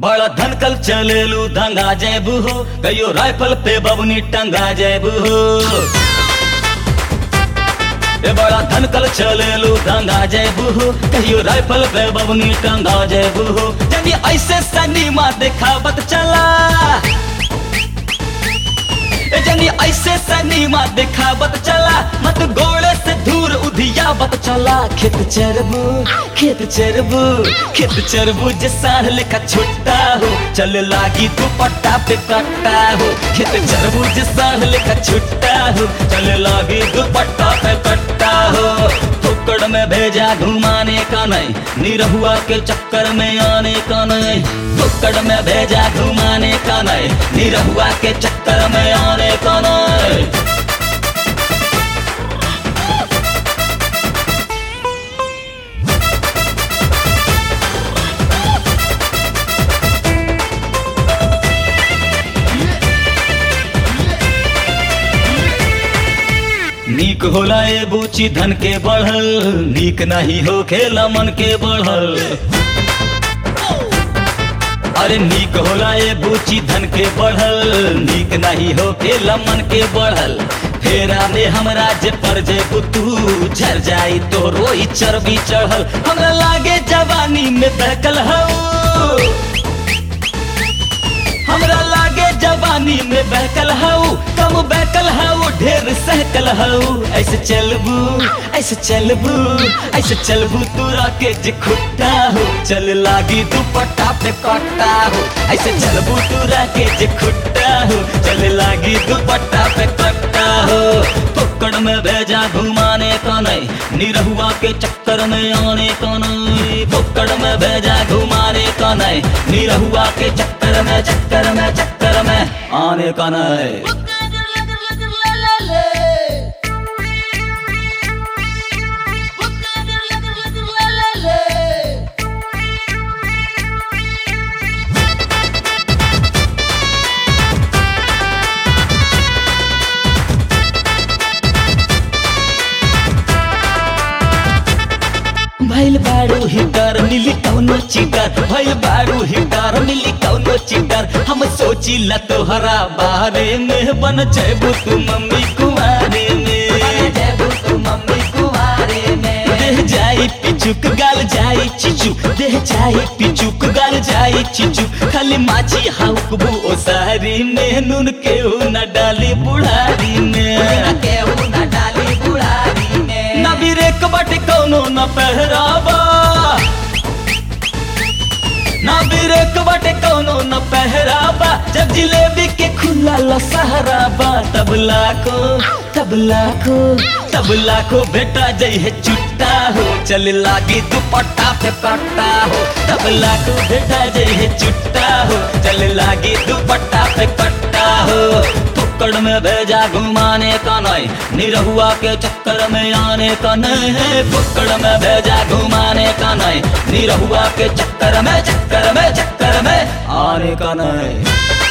बड़ा धनकल चलेलू दंगा जेबू हो कहियो राइफल पे बबनी टंगा जेबू हो ए बड़ा धनकल चलेलू दंगा जेबू हो कहियो राइफल पे बबनी टंगा जेबू हो जनी ऐसे सनीमा देखावत चला ए जनी ऐसे सनीमा देखावत चला मत गोड़े से दूर उधियावत चला खेत चरबू खेत चरबू खेत चरबू जे साढ़ लेखा छुट्टा हो चल लागी दुपट्टा पे कट्टा हो खेत चरबू जे साढ़ लेखा छुट्टा हो चल लागी दुपट्टा पे कट्टा हो फुकड़ में भेजा घुमाने का नहीं निरहुआ के चक्कर में आने का नहीं फुकड़ में भेजा घुमाने का नहीं निरहुआ के चक्कर में आने का नहीं नीक होला ए बूची धन के बढ़ल नीक नहीं हो खेला मन के बढ़ल अरे नीक होला ए बूची धन के बढ़ल नीक नहीं हो खेला मन के बढ़ल फेरा में हमरा जे पर जे तू झर जाई तो रोई चर्बी चढ़ल हमरा लागे जवानी में बहकल हो हमरा लागे जवानी में बहकल हऊ कम बहकल हऊ ढेर सहकल हऊ ऐसे चलबू ऐसे चलबू ऐसे चलबू तोरा के जे खुट्टा हो चल लागी दुपट्टा पे कट्टा हो ऐसे चलबू तोरा के जे खुट्टा हो चल लागी दुपट्टा पे कट्टा हो पकड़ में भेजा घुमाने का नहीं निरहुआ के चक्कर में आने का नहीं पकड़ में भेजा घुमाने का नहीं निरहुआ के चक्कर में चक्कर में चक्कर में आने का नहीं भैल बारू हिटर मिली कौनो चिटर भैल बारू हिटर मिली कौनो चिटर हम सोची ला तोहरा बारे में बन जेबू तू मम्मी कुमारे में तू मम्मी कुमारे में देह जाई पिचुक गाल जाई चिचू देह जाई पिचुक गाल जाई चिचू खाली माची हाउकबू ओ सारी में नून केहू न डाली बुढ़ारी में केहू न डाली बुढ़ारी में ना बिरेक बाटे कौनो न पहरावा ना बिरेक बाटे कौनो न पहरावा जब जिलेबी के खुला लसहराबा तबला को तबला को तबला को बेटा जई है चुट्टा हो चल लागी दुपट्टा पे पट्टा हो तबला को बेटा जई है चुट्टा हो चल लागी दुपट्टा पे पट्टा हो पकड़ में भेजा घुमाने का नहीं निरहुआ के चक्कर में आने का नहीं है पकड़ में भेजा घुमाने का नहीं निरहुआ के चक्कर में चक्कर में चक्कर में आने का नहीं